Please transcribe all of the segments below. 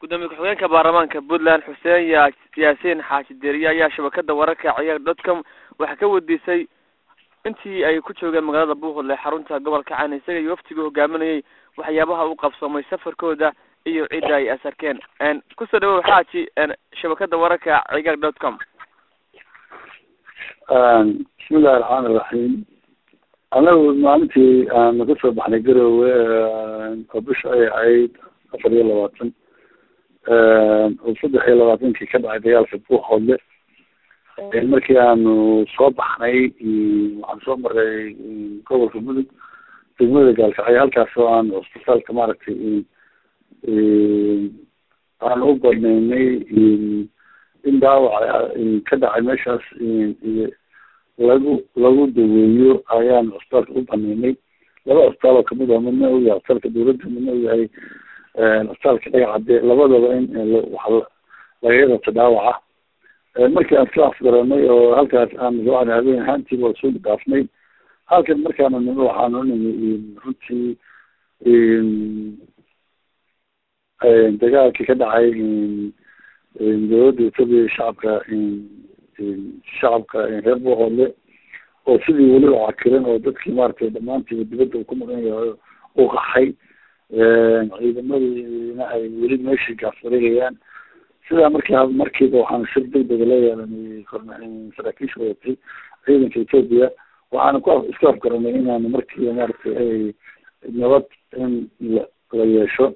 gudoomiye ku-xigeenka baarlamaanka puntland xuseen ya yaasiin xaaji deriye ayaa shabakada wararka ciyaar dotcom waxaa ka weydiisay intii ay ku joogeen magaalada buuqle xarunta gobolka caan isaga iyo waftiga hogaaminayay waxyaabaha u qabsoomay safarkooda iyo cidda ay asarkeen kusoo dhawow xaaji shabakada wararka cigaar dot com bismillahi raxmaan iraxiim anagu maalintii aanu ka soo baxnay garowe oo bisha ay ahayd afar iyo labaatan oo saddex iyo labaatankii ka dhacay dagaalka buuqoodle markii aanu soo baxnay waxaan soo maray gobolka mudug degmada gaalkacyo halkaas oo aan cusbitaalka maaragtay aan u badnaynay in dhaawac ka dhacay meeshaas lagu lagu daweeyo ayaan cusbitaalka u banaynay laba cusbitaal oo kamid ah midna uu yahay cusbitaalka dawladda midna uu yahay cusbitaalka dhagacade labadaba in wax lagaga qabto dhaawaca markii aan iska afgaranay oo halkaas aan soo habeen ahaantiiba waa soo dhaafnay halkan markaanu nimi waxaanu nimi runtii dagaalkii ka dhacay dawladda etoobiya shacabka shacabka reer boqole oo sidii weli u cakiran oo dadkii maaragtay dhamaantiiba dibadda uu ku maqan yahay u qaxay ciidamadiina ay weli meeshii gaafsareegayaan sidaa markaa markiiba waxaanu shir degdega la yeelanay saraakiisha wadatay ciidanka etoobiya waxaanu ku isku afgaranay inaanu markiiba maaragtay ay nabad in la la yeesho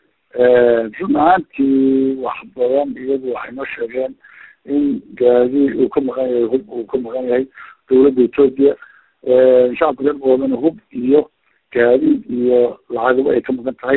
run ahaantii wax badan iyagu waxay noo sheegeen in gaadi uu ka maqan yahay hub uu ka maqan yahay dawladda etoobiya shacabka reer boodana hub iyo gaadiid iyo lacagaba ay ka maqan tahay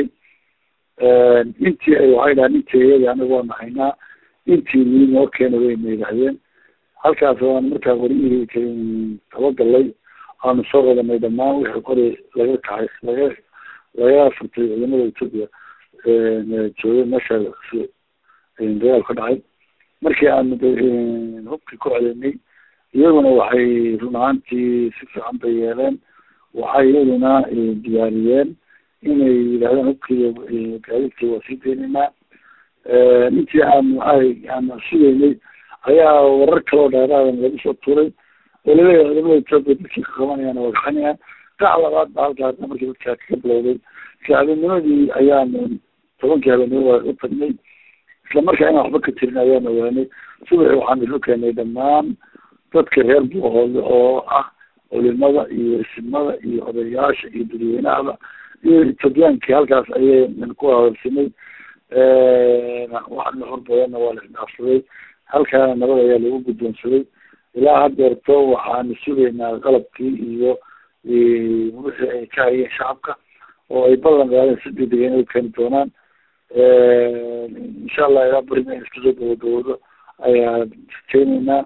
intii ay waxay dhahaan intii iyada anaga waa nahaynaa intii nii noo keena wayna yidhahdeen halkaas waan markaa warihii tabagalay aanu soo wadanay dhamaan wixii qori laga kacay laga laga furtay ciidamada etoobiya joogay meesha dagaal ka dhacay markii aanu hubkii ku celinay iyaguna waxay run ahaantii si fiican bay yeeleen waxay iyaduna diyaariyeen inay yidhahdeen hubkii gaadiidkii waa sii deynaynaa intii aanu aanu sugeynay ayaa warar kaloo dheeraadan lagu soo tuuray oo laleeyahay ciidamada etoobiya dadkii ka qabanayaan waa gaxanayaan qac labaad ba halka hadda markii dadkaa kaga bilowday isla habeennimadii ayaanu tobankii habeenimo waa u tagnay isla markaa inaan waxba ka tirin ayaan ogaanay subaxi waxaan isu keenay dhammaan dadka reer buuhoole oo ah culimada iyo isimada iyo odayaasha iyo dadweynahaba iyo etoobiyaankii halkaas ayaynan ku hadalsinay wax nuxur badanna waa la isdhaafsaday halkaana nabad ayaa lagu guddoonsaday ilaa hadeerto waxaanu sugaynaa qalabkii iyo wixii ay ka hayeen shacabka oo ay ballan qaadeen si degdega inay keeni doonaan insha allah ilaa berina in iska soo gabagaboodo ayaa keenaynaa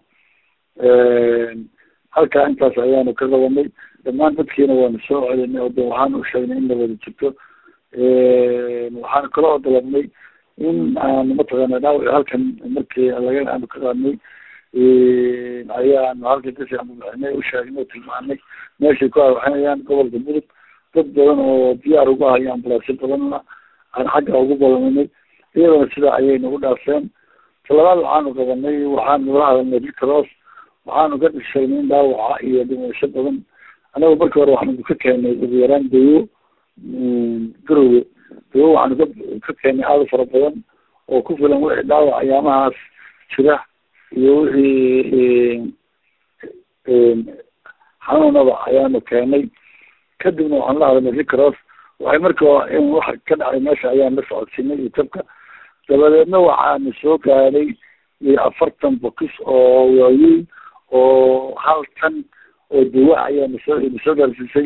halkaa intaas ayaanu ka qabanay dhammaan dadkiina waanu soo celinay oo de waxaanu usheegnay in nabada jirto waxaanu kala odolabnay in aanu mataqaana dhaawic halkan markii laga aanu ka qaadnay ayaanu halkan kasi aanu bixinay usheegnay tilmaanay meeshay ku arwaxinayaan gobolka mudug dad badan oo diyaar uga hayo ambulaasyo badanna aan xagga ugu balaminay iyadana sidaa ayay nagu dhaafeen talabaad waxaanu qabanay waxaanu la hadalnay ricross waxaanu ka sheegnay in dhaawaca iyo dhimasho badan anagu markii hore waxaanu ka keenay ugu yaraan dawo garowe dawo waxaanu ka ka keenay aada fara badan oo ku filan wixii dhaawac ayaamahaas jira iyo wixii xanuunaba ayaanu keenay kadibna waxaan la hadalnay ricross waxay marka in wax ka dhacay meesha ayaan la socodsiinay iyo tabka dabadeedna waxaanu soo gaadhay afartan bokis oo waaweyn oo hal tan oo dawa ayaa nasoo nasoo gaarsiisay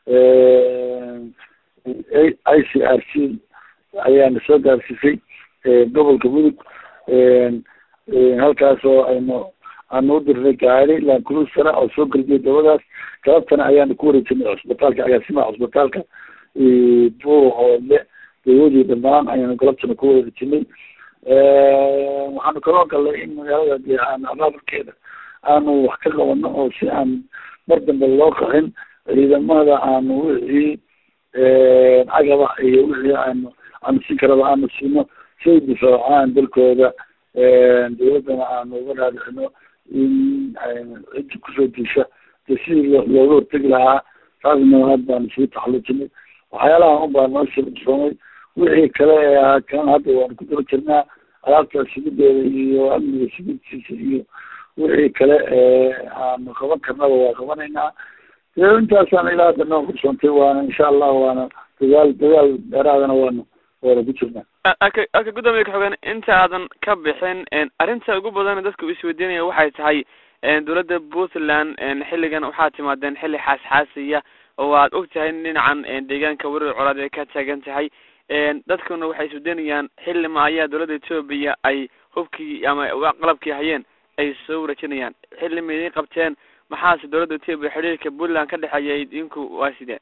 i c r c ayaa nasoo gaarsiisay gobolka mudug halkaas oo aynu aanu udirnay gaari lancruisera oo soo gardiyay dawadaas galabtana ayaanu ku wareejinay cusbitaalka agaasimaha cusbitaalka buuhoole dawadii dhamaan ayaanu galabtana ku wareejinay waxaanu kaloo galnay in magaalada dee aan abaabulkeeda aanu wax ka qabano oo si aan mar dambe loo qaxin ciidamada aanu wixii cagaba iyo wixii aanu aanu siin karaba aanu siino say difaacaan dalkooda dawladdana aanu uga dhaadhicino in ciddi kusoo diisha de sidii looga hortegi lahaa taasna had baanu sii taxallujinay waxyaalaha un baa noo soomay wixii kale ee ahaa kan hadda waanu ku daba jirnaa alaabta sigideeda iyo amniga sigidtiisa iyo wixii kale aanu qaban karnaba waa qabanaynaa dee intaasaan ilaa hadda noo kursoontay waana insha allah waana dagaal dagaal dheeraadana waanu waana ku jirnaa aka aka guddoomiya kaxogeen inta aadan ka bixin arrinta ugu badan dadka isweydiinaya waxay tahay dowladda puntland xilligan waxaad timaadeen xilli xaasxaasiya oo aad og tahay in dhinacan deegaanka werar colaad ay ka taagan tahay dadkuna waxay isweydiinayaan xilli ma ayaa dowladda etoobiya ay hubkii ama qalabkii hayeen ay soo warajinayaan xilli ma idiin qabteen maxaase dowladda etoobiya xidhiirka puntland ka dhexeeya idinku waa sidee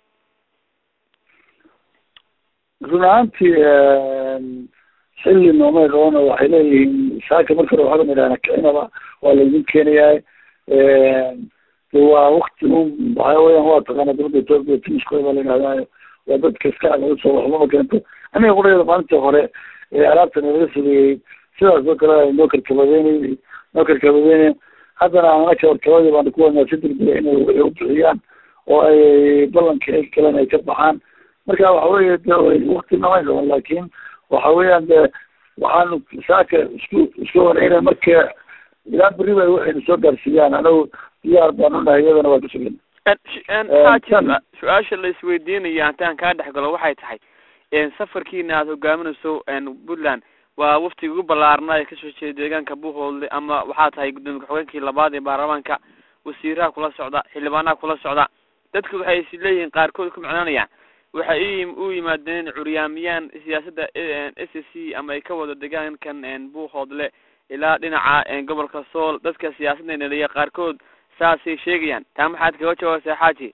run ahaantii xilli noomay qabana waxay leeyihiin saaka marka hore waxaa idhahna kicinaba waa laydin keenayaa waa wakti un waxaa weyaan waa taqaana dowladda etoobiya timiskooda baa la yidhahdaa waa dadka iska soo waxbama keento aniga quradeeda maalintii hore alaabta nalaga sameeyey sidaas oo kale noo karkabadeynay noo karkabadeynay haddana anaka warkabadii baana ku wadnaa si degdega inay waxay u bixiyaan oo ay ballankii ay galeen ay ka baxaan marka waxa weye de wakti namay qaban laakin waxa weeyaan de waxaanu saaka isku isku horeyna marka ilaa beri bay waxayna soo gaarsiiyaan anagu diyaar baan unahay iyadana waa kasugin xaaji su-aasha la isweydiinaya hataan kaa dhex galo waxay tahay safarkiina aada hogaaminayso puntland waa waftiga ugu ballaarnaa ee kasoo jeeda deegaanka buuhoodle ama waxaa tahay guddoomiye ka-xogeenkii labaad ee baarlamaanka wasiiraha kula socda xildhibaanaha kula socda dadku waxay is leeyihiin qaarkood ku micnaanayaan waxay u yimaadeen curyaamiyaan siyaasadda s c ama ay ka wado deegaankan buuhoodle ilaa dhinaca gobolka sool dadka siyaasadda neliya qaarkood saasay sheegayaan taa maxaad kaga jawaabaysaa xaaji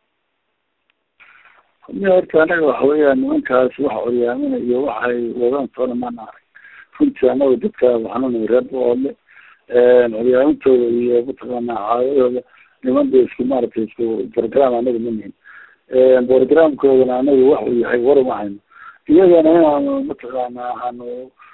mi horta anaga waxa weeyaan nimankaas waxa curyaaminay iyo waxay wadaan toona maana arag runtii anaga dadka waxaanu nahay reer buuhoodle curyaamintooda iyo mataqaana caadadooda niman ba isku maaragtay isku program anaga ma nihin programkoodana anagu wax uu yahay war uma hayno iyagana inaanu mataqaana aanu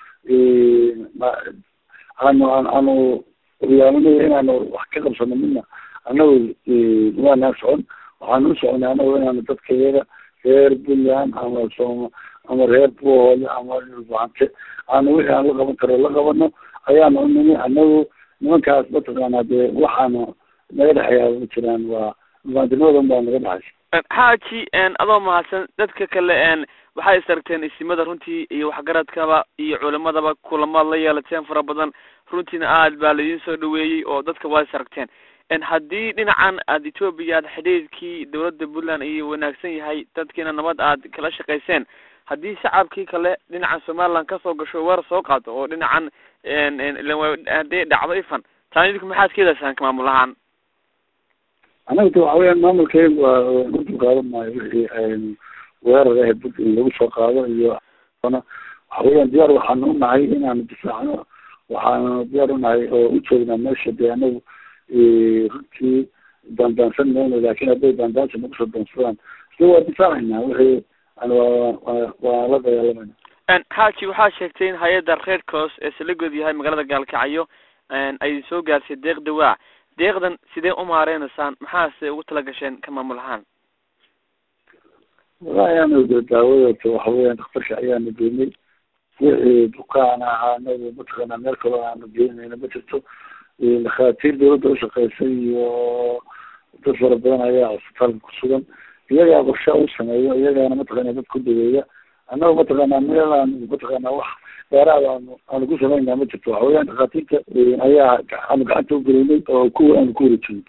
aanu aanu curyaaminayo inaanu wax ka qabsano midna anagu waanaa socon waxaanu u soconay anagu inaanu dadka iyaga reer puntland ama sooma ama reer buuhoole ama dhulbahante aanu wixii aan la qaban karo la qabano ayaanu unimi anagu nimankaas mataqaana dee waxaanu naga dhexeeyaa ma jiraan waa mubaadinimadan baa naga dhexaysa xaaji adoo mahadsan dadka kale waxay isaragteen isimada runtii iyo waxgaradkaba iyo culimadaba kulamaad la yeelateen fara badan runtiina aad baa laidin soo dhaweeyey oo dadka waa isaragteen haddii dhinacan aad etoobiya aad xidhiidkii dowladda puntland iyo wanaagsan yahay dadkiina nabad aad kala shaqayseen haddii shacabkii kale dhinacan somaliland kasoo gasho weer soo qaado oo dhinacan hadii dhacdo ifan taan idinku maxaad ka helaysaan maamul ahaan anaga de waxa weyaan maamulkeyga waa u dulqaadan maayo wixii weerar ah bud in lagu soo qaado iyo waxa weeyaan diyaar waxaanu unahay inaanu difaacno waxaanu diyaar unahay oo u joognaa meesha dee anagu runtii daandaansan mayno laakin hadday daandaansa nagu soo daansadaan isla waa difaacayna wixii waa waa la dagaalamayna xaaji waxaa sheegtay in hay-adda red cross ee salagood yahay magaalada gaalkacyo ay soo gaarsay deeq dawaa deeqdan sidee u maareynaysaan maxaase ugu tala gasheen ka maamul ahaan wallahi anagu de daawadata waxa weeyaan daktarka ayaanu geynay wixii bukaan ahaa anagu mataqaana meel kaloo aanu geynayna ma jirto dhakhaatiir dawladda ushaqeysay iyo dad fara badan ayaa cisbitaalka kusugan iyagaa qorsha u sameeyo iyagaana mataqaana dad ku daweeya annaga mataqaana meel aan mataqaana wax dheeraad aanu aanu ku samaynaa ma jirto waxa weyaan dhakhaatiirta ayaa aanu gacanta ugelinay oo ku aanu ku wareejinay